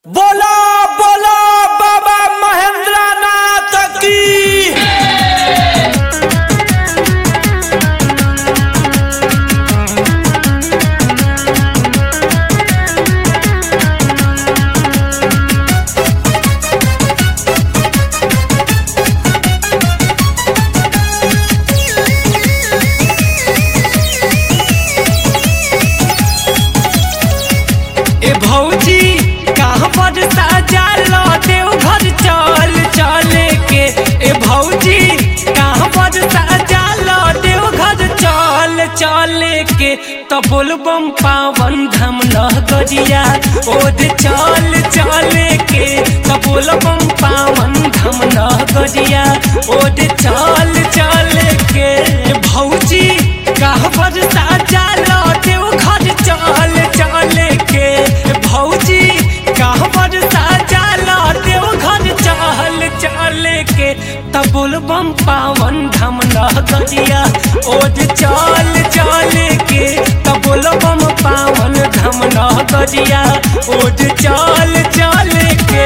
बोला बोला बाबा महेंद्र नाथ की ए भौजी कहाँ पर साजल देव घर चल चले के ए भौजी कहाँ पर साजल देव घर चल चले के तो बोलबम पावन धाम नगरिया ओद चल चले के तो बोलबम पावन धाम नगरिया ओद चल चले के भौजी कहाँ पर साजल देव घर चल चले के भौजी कहाँ पर साजल देव घर चल चले के तब बोलबम पावन धाम नगरिया ओद चल चले के तब बोलबम पावन धाम नगरिया ओद चल चले के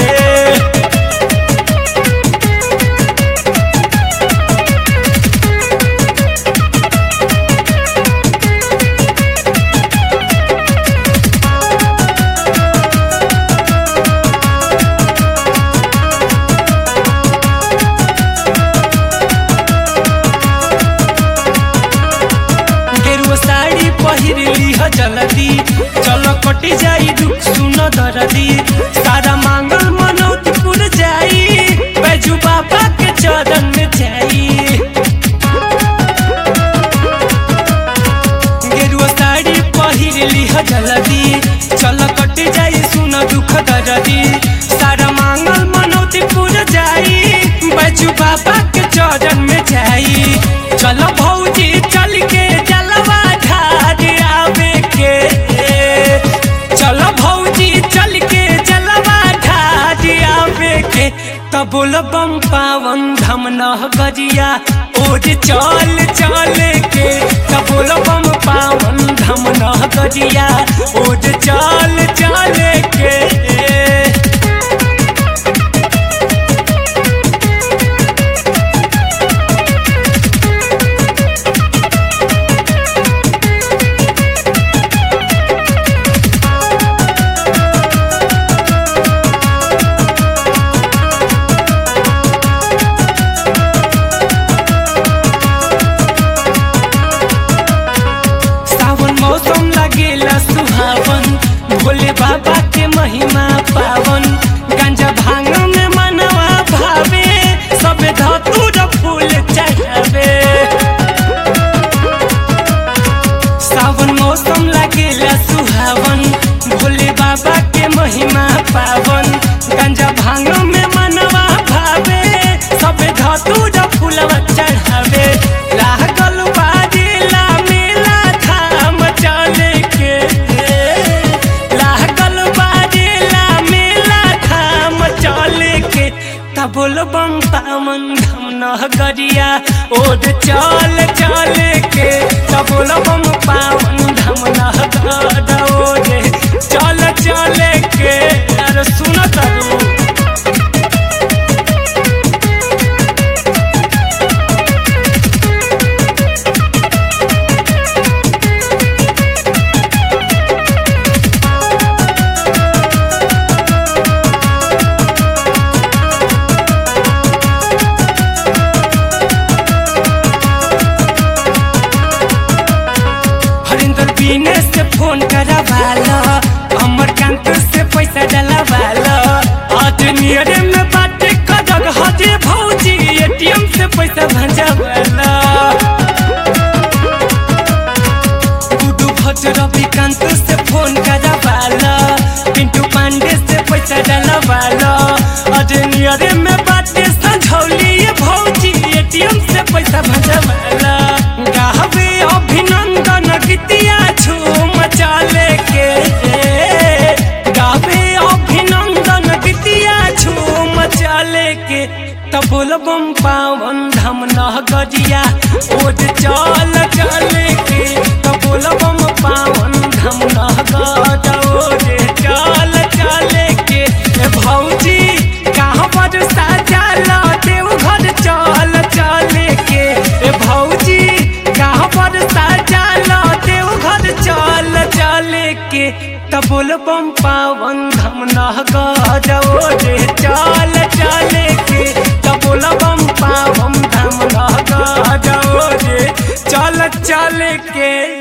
गेरुआ साड़ी पहिरली ह जल्दी चल कटी जाई दुख सुन दरदी सारा मांगल मनौती पुर जाई बैजू बाबा के चरण में जाई गेरुआ साड़ी पहिरली ह जल्दी चल कटी जाई सुन दुख दरदी सारा मांगल मनौती पुर जाई बैजू बाबा के चरण में जाई चल भौजी चल के जलवा ढार आवे के चल भौजी चल के जलवा ढार आवे के तब बोलबम पावन धम नगरिया ओज चल चल के तब बोलबम पावन धम नगरिया ओज चल चल के सावन मौसम लगेला सुहावन भोले बाबा के महिमा पावन गांजा भांग में मनवा भावे सब धतूर फूल चढ़ावे सावन मौसम लगेला सुहावन भोले बाबा के महिमा पावन गांजा भांग में मनवा भावे सब धतूर फूलवा चढ़ावे लागल बाजेला मेला धाम चले के लागल बाजेला मेला धाम चले के तब बोलबम पावन धाम नगरिया ओद चल चले के तब बोलबम पावन धाम नगर ओद चल चले के अरे सुन तरू हरिंदर बीने से फोन करवाला अमर कांत से पैसा डलवाला आज नियरे में बात कदग हजे भौजी एटीएम से पैसा भंजावाला गुडू भट्ट रविकांत से फोन करवाला पिंटू पांडे से पैसा डलवाला आज नियरे में बात संझौली ये भौजी एटीएम से पैसा भंजावाला गावे अभिनंदन गीतिया झूम चले के गावे अभिनंदन गीतिया झूम चले के तब बोलबम पावन धाम नगरिया ओद चल चले के तब बोलबम पावन धाम नगर ओद चल चले के तबुल बम पावन धम नह गजो रे चल चले के तबुल बम पावन धम नह गजो रे चल चले के